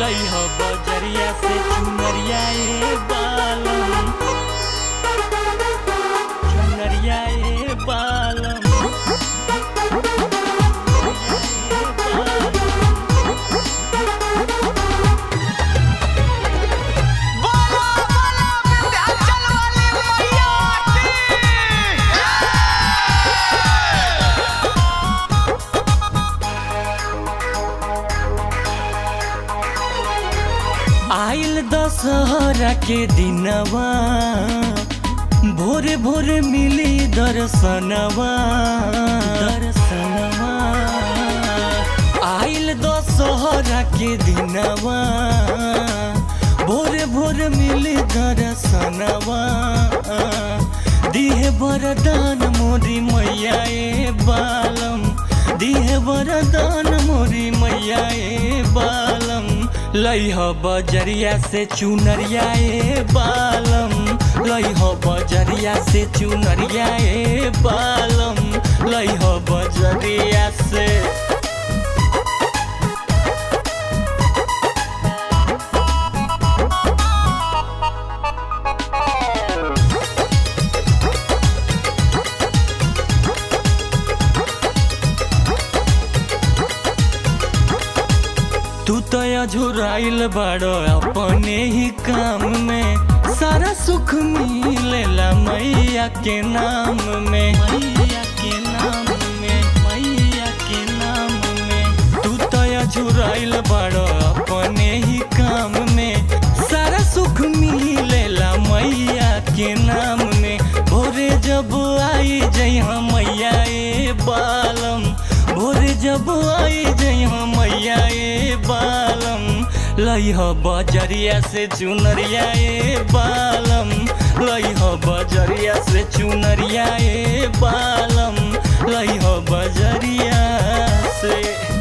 लई हो बजरिया से चुनरिया ए बालम चुनरिया ए बालम बोलो बोलो विंध्याचल वाली मैया की आइल दशहरा के दिनवा भोरे भोरे मिली दर्शनवा दर्शनवा आइल दशहरा के दिनवा भोरे भोरे मिली दर्शनवा दिहे वरदान मोरी मैया ए बालम दिहे वरदान मोरी मैया ए बालम लई हो बजरिया से चुनरिया ए बालम लई हो बजरिया से चुनरिया ए बालम लई हो बजरिया से तू तो अझुराइल बाड़ो अपने ही काम में सारा सुख मिलेला मैया के नाम में मैया के नाम में मैया के नाम में तू तो अझुराइल बाड़ो अपने ही काम में सारा सुख मिलेला मैया के नाम में भोरे जब आई जइहा मैया ए बालम भोरे जब आई जइहा मैया ए बालम लई हो बजरिया से चुनरिया ए बालम लई हो बजरिया से चुनरिया ए बालम लई हो बजरिया से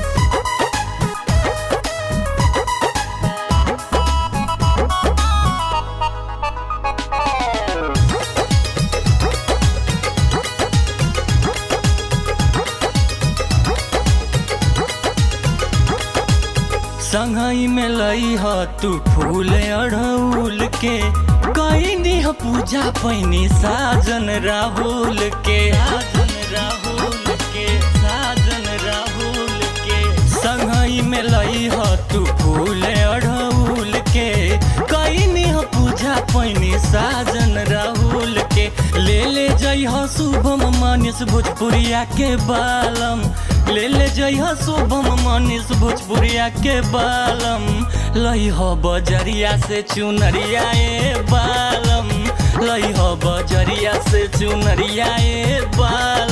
संगई में लई ह तू फूल अड़ौल के कई दिह पूजा पैनी साजन राहुल के साजन राहुल के साजन राहुल के संगई में लई ह तू फूल अड़ौल के कई निह पूजा पैनी साजन राहुल के ले ले जई ह शुभम मानिस भोजपुरिया के बालम ले ले जइह शुभम मनीष भोजपुरिया के बालम लई हो बजरिया से चुनरिया ए बालम लई हो बजरिया से चुनरिया ए बालम